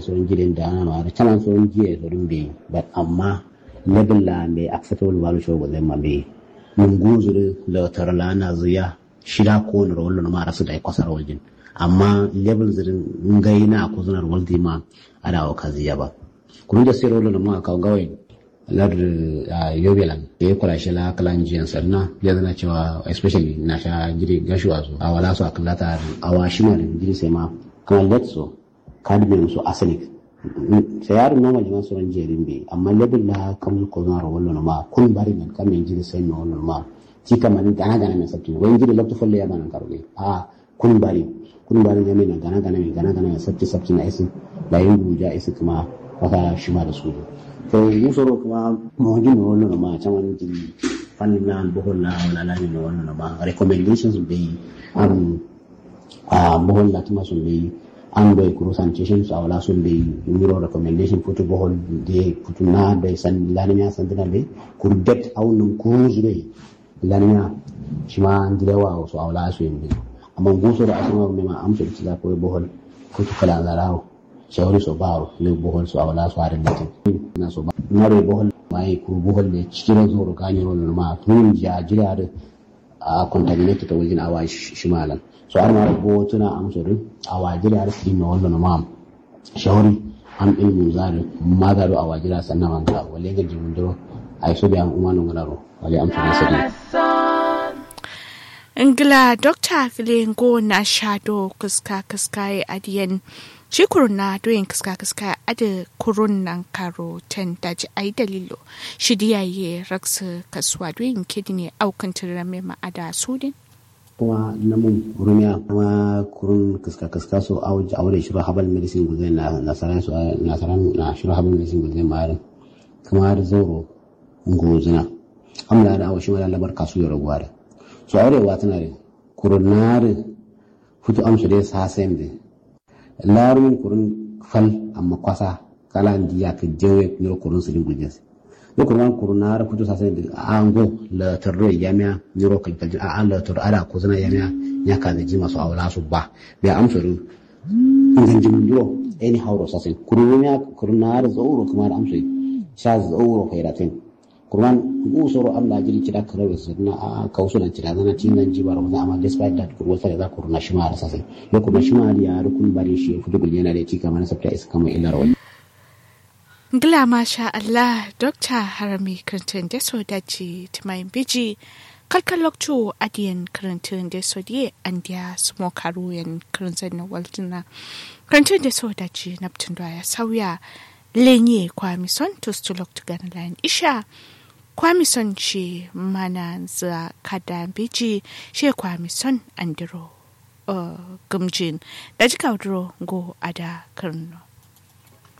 soron gidan da ana mara canan soron jiya soron bai but amma level la mai acceptable value show zai ma bai mun guzuri la tarla na zuya shida ko na rollo ma rasu da kwasar waljin amma level zirin ngai na ko zunar waldi ma ada wa kaziya ba kun da sai rollo ma ka gawai lar yobelan da ya kula shi la kalan jiyan sarna ya zana cewa especially na sha jiri gashuwa su a wala su a kallata a wa shi ma da jiri sai ma kamar letso cadmium su arsenic sai yaron normal jama sauran jerin bai amma level la kam ko zana rollo ma kun bari men kam yin jiri sai no rollo ma ti kamar gana gana mai sabti wani jiri lokto folle ya bana karoge a kun bari kun bari ya mai gana gana mai gana gana mai sabti sabti na isi da yin buja isi kuma wata shi ma da su to musoro kuma mo jin no no ma chaman jin fannin na bohol na wala la no no ma recommendations be am a bohol la tuma sun be an bai kuru sanitation a wala sun be miro recommendation futu bohol de futu na da san laniya san dina be kuru det aunun kuru zure laniya shi ma dilewa so a wala su yin amma gusoro asuma me ma amsa da ko bohol futu kala zarawo shawari so baro le bohol so awala so are latin na so ba nare bohol mai ku bohol ne cikin zoro kanyo no ma tun ja jira da a contaminated ta wajen awa shimalan so har ma bo tuna amsorin awa jira da cikin no wallo ma shawari an ilmu zari magaru awa jira sannan man ka wale ga jimin duro ai so biyan umanu ngararo wale amsorin sadi ingila dokta filingo na shado kuska kuska adiyan shi kuruna doyin kiska kiska ada kurun nan karo ten daji ai dalilo shi diyaye raksa kasuwa doyin kidney aukan tirame ma ada sudin kuma namun rumiya kuma kurun kiska kiska so aure shiru habal medicine guzai na nasaran su nasaran na shiru habal medicine guzai ma kuma har zoro ngozina amla da awashi mala labar kasu ya raguwa da so aurewa tana da kurunare futu amsu dai sa sayin da larun kurun fal amma kwasa kala ndiya ka jewe niro kurun su dingu jes no kurun kurun na ra kuto sasa ndi ango la tarro yamya niro ka kalji a an la tar ala ko zana yamya ya ka da jima su awla su ba be amsuru ngan jim ndiro eni hawro sasa kurun ya kurun na ra zauro kuma da amsu sha zauro khairatin kurman ku soro Allah jiri kida kare su na a kausu nan kida zana tingan jibar wanda amma despite that kurwa sai za kurna shi ma rasa sai ya kuma shi ma ya rukun bare shi fudu gul yana da tika mana sabta isa kama illar wani Gila masha Allah Dr. Harami Clinton da so dace timayin biji kalkan lokto adiyan karantun da so die an dia smo karuyan karantun na waltuna karantun da so dace naptun da ya sauya lenye kwamison to stulok tugan line isha kwamison shi mana za kada biji shi kwamison andiro uh, gumjin da jika go ada karno